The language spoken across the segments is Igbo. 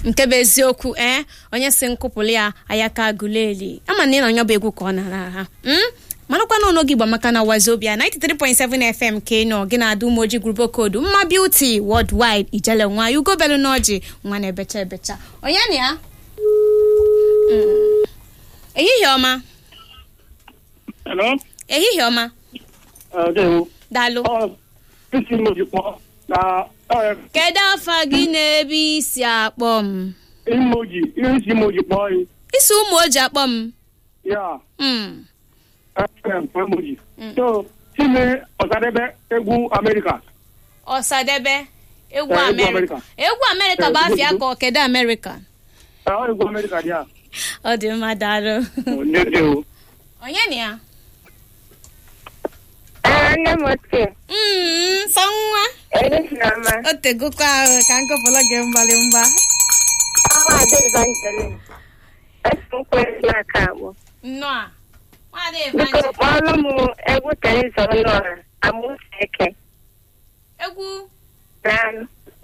nke bụ eziokwu ee onye si nkụpụrụ ya ayaka guleli ama na ị na onye bụ egwu ka ọ nara ha mm? marakwa na ọnọgị igba maka na wazobia 93.7 fm ka ị nọ gị na-adụ umoji grupo kodu mma beauty worldwide ijele nwa ya ugobelu n'ọjị nwa na-ebecha ebecha onye na ya Mm. ehihie ọma Hello? ehihie ọma Uh, Dewo. daalụ Oh, isi m ojikwa na uh, kedu afa gị na-ebe isi akpọ m emoji ihe isi m ojikwa yi isi ụmụ oji akpọ m ya Mm. FM emoji Mm. so chime ọsadebe egwu America ọsadebe egwu Eh, egwu amerịka America. egwu amerịka bụ Eh, afịa egwu- ka ọ kedu amerịka Uh, egwu America dị ya ọ dị mma daalụ Dewo. onye na ya nne m ochie Mm, nsọ nwa Elisama o tegokwa ahụ ka nkọpụla gị mgbalị mgba ọnwa ada Evangeline esi nkwere aka agbụ nnọọ a nwaada biko evanje kpọọrọ m egwu Teresa Ọnụọra amụsa eke egwu n'anụ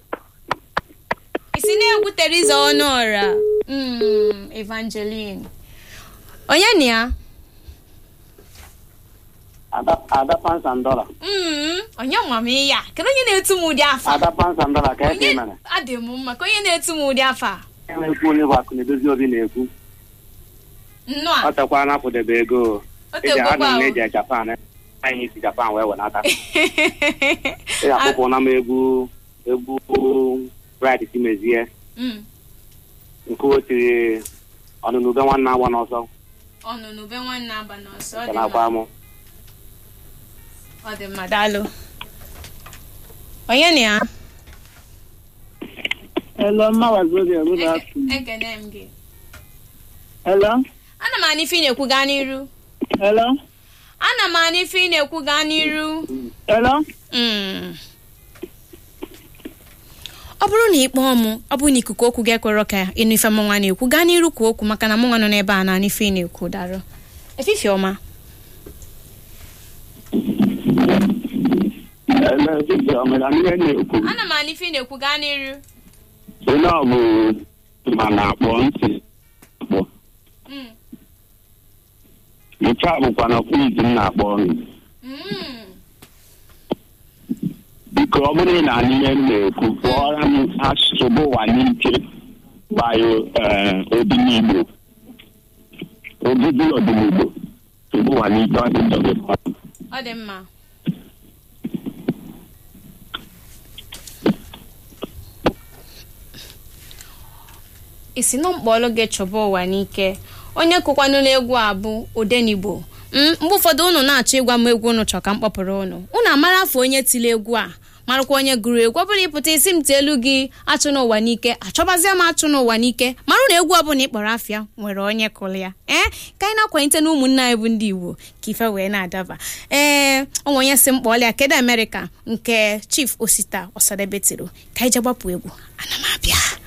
isi na-egwu teriza ọnụọra Mm, evangeline onye na ya Ada Ada Pans and Dollar. Mm, onye nwa m ya kedu onye na-etu m ụdị afa Ada Pans and Dollar ka onye eke mere. adị m mma ka onye na-etu m ụdị afa Enwekwu onye bụ akụ na-edozi obi na-ekwu. nnọọ Ọ tekwa na-apụdebe ego. o Eji tegokwa ana m ahụ na-eji Japan. Anyị si Japan wee wenata. Ị ga-akpụpụ na m egwu egwu Bright Timezie Mm, nke o tiri ọnụnụ ube nwanne agba n'ọsọ ọnụnụ be nwanne aba n'ọsọ ọ nke dị mma na-akwa mụ. ọ dị mma daalụ onye na ya Hello, mma wazobia good afternoon. ekene m gị Hello? ana m anụ ife ị na-ekwu gaa n'iru Hello? ana m anụ ife ị na-ekwu gaa n'iru Hello? Mm. ọ bụrụ na ị kpọọ m ọ bụrụ na ikuku okwu gị ekwerọ ka ịnụ ife mụnwa na-ekwu gaa n'iru kwuo okwu maka na mụnwa nọ n'ebe a na-anụ ife ị na-ekwu darụ efifie ọma Ele dịka ọ mere ihe na-ekwu. ana m anụ ife ị na-ekwu gaa n'iru Onye ọ bụ ma na-akpọ ntị akpọ. Mm. Nke a bụkwa na kwiz m na-akpọ ọnụ. Mm. biko ọ bụrụ na ihe m na-ekwu kpọọrọ m asụsụ bụ ụwa n'ike gbayo odinigbo ogugu ọdịnigbo bụ ụwa n'ike ọ dị njọ gị mmadụ. ọ dị mma isi nọ mkpọlụ gị chọba ụwa n'ike onye kụkwanụ n'egwu a bụ odenigbo Mm, mgbe ụfọdụ unu na-achọ ịgwa m egwu unu chọ ka m kpọpụrụ unu unu amara afọ onye tiri egwu a marakwa onye gụrụ egwu ọ bụrụ ịpụta isi m tielu gị achụ n'ụwa n'ike achọbazie m achụ n'ụwa n'ike marụ na egwu ọbụla ịkpọrọ afịa nwere onye kụrụ ya ee ka anyị na-akwanyite na ụmụnne anyị bụ ndị igbo ka ife wee na-adaba ee onwe onye si m kpọọla ya kedu amerịka nke chief osita ọsadebe tiri ka anyị je gbapụ egwu ana m abịa